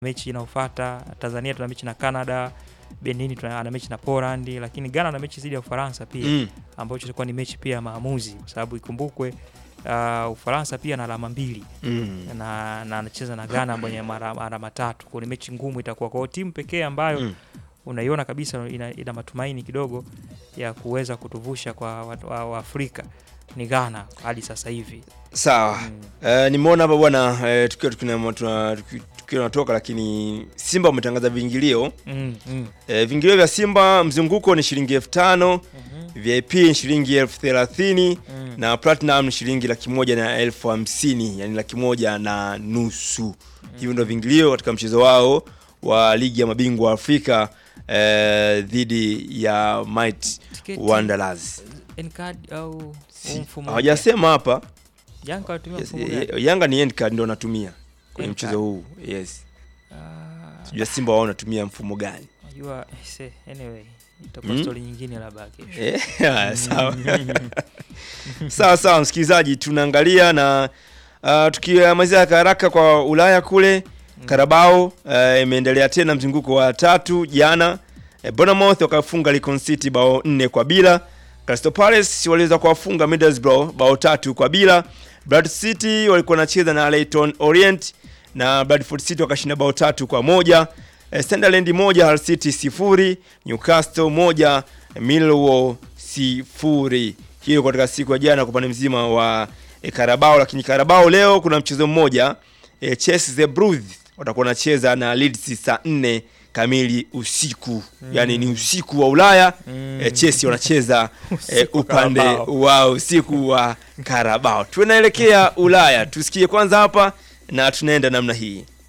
mechi inayofuata. Tanzania tuna mechi na Canada, Benin tuna ana mechi na Poland, lakini Ghana ana mechi dhidi ya Ufaransa pia Mm. ambacho itakuwa ni mechi pia ya maamuzi, kwa sababu ikumbukwe uh, Ufaransa pia na alama mbili Mm. na na anacheza na Ghana mwenye mara- alama tatu. Kwa hiyo ni mechi ngumu itakuwa kwa hiyo timu pekee ambayo Mm. unaiona kabisa ina, ina matumaini kidogo ya kuweza kutuvusha kwa watu wa, wa Afrika ni Ghana hadi sasa hivi. Sawa. Mm. Eh, nimeona hapa bwana eh, tukiwa tukina- tuna- tuki- tukiwa tunatoka lakini Simba umetangaza viingilio. Mm, mm. Eh, viingilio vya Simba mzunguko ni shilingi elfu tano Mhm. VIP ni shilingi elfu thelathini Mm. na Platinum ni shilingi laki moja na elfu hamsini yani laki moja na nusu. Hivyo ndio viingilio katika mchezo wao wa ligi ya mabingwa Afrika eh, dhidi ya Might Tiketi, Wanderers. N-card au huu Si- mfumo Hawajasema hapa Yanga wanatumia yes, mfumo eh, gani? Yanga ni end card ndio wanatumia kwenye End mchezo card. huu. Yes. Ah, Sijua Simba wao wanatumia mfumo gani? Unajua se, anyway itakuwa Mm. story nyingine labda kesho. Eh, haya, sawa. sawa sawa, msikilizaji, tunaangalia na uh, tukimalizia haraka haraka kwa Ulaya kule Karabao uh, imeendelea tena mzunguko wa tatu jana. Eh, Bournemouth wakafunga Lincoln City bao nne kwa bila. Crystal Palace waliweza kuwafunga Middlesbrough bao tatu kwa bila. Bradford City walikuwa wanacheza na Leyton Orient na Bradford City wakashinda bao tatu kwa moja. Eh, Sunderland moja, Hull City sifuri, Newcastle moja, Millwall sifuri. Hiyo katika siku ya jana kwa upande mzima wa e, Karabao, lakini Karabao leo kuna mchezo mmoja e, Chelsea the Blues watakuwa wanacheza na Leeds saa nne kamili usiku yani ni usiku wa Ulaya Mm. e, Chelsea wanacheza e, Usiku wa upande Carabao. wa usiku wa Karabao. Tunaelekea Ulaya, tusikie kwanza hapa na tunaenda namna hii.